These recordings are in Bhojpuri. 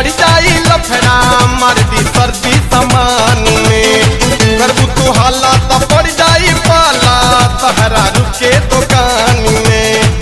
बढ़ जाई लफड़ा मार दी सर्दी सामान में करबू तू हाला त पड़ जाई पाला तहरा रुके दुकान में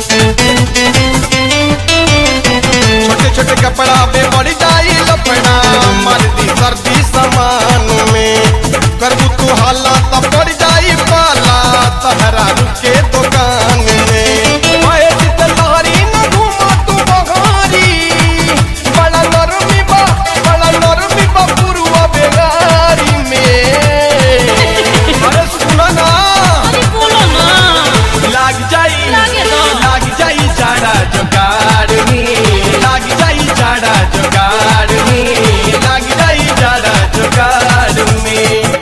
छोटे छोटे कपड़ा पे बढ़ जाई लफड़ा मार दी सर्दी सामान में करबू तू हाला त पड़ जाई पाला तहरा रुके दुकान में ओए चितलहरी न घूमा तू बघारी बड़ा नरमी बा बड़ा नरमी बा पुरुआ बेगारी में अरे सुना ना अरे बोलो ना लाग जाई लागे तो। लाग जाई जाड़ा जोगाड़ में लाग जाई जाड़ा जोगाड़ में लाग जाई जाड़ा जोगाड़ में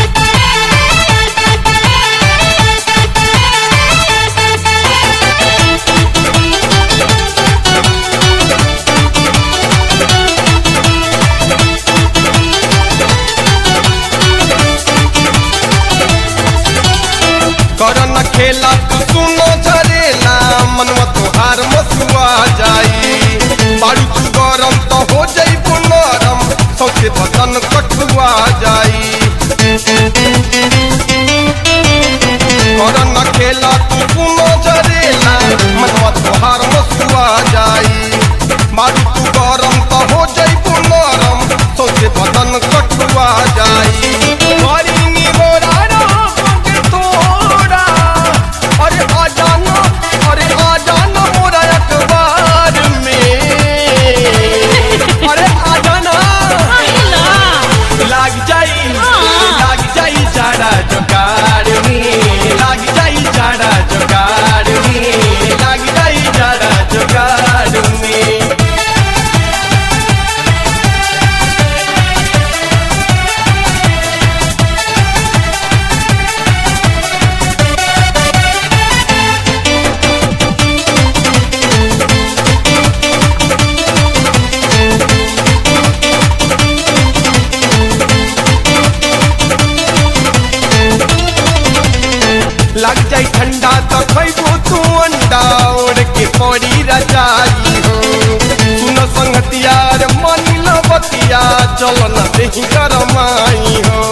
करन खेला तू सुनो झरेला मनवा तोहार मसुआ जाई बारू तू गरम तो हो जाई नरम सौसे बदन कठुआ जाई करन खेला तू सुनो झरेला मनवा तोहार मसुआ जाई बारू तू गरम तो हो जाई नरम सौसे बदन कठुआ जाई करी नी मोरा राम के तोड़ा अरे आ जाना अरे आ जाना मोरा अखबार में अरे आ जाना आइला लाग जाई हाँ। लाग जाई जाड़ा जोगाड़ में लाग जाई जाड़ा जोगाड़ में लाग जाई जाड़ा जोगाड़ में लग जाई ठंडा तो खैबो तू अंडा ओढ़ के पड़ी रजाई हो सुन संगतियार मानी लो बतिया चलो न देही गरमाई हो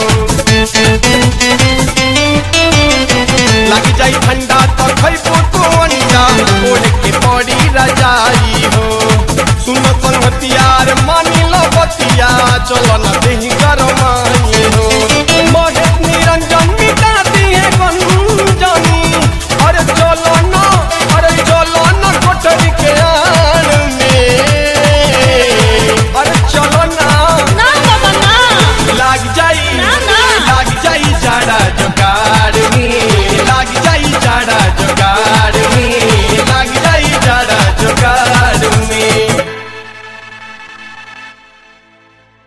लग जाई ठंडा तो खैबो तू अंडा ओढ़ के पड़ी रजाई हो सुन संगतियार मानी लो बतिया चलो न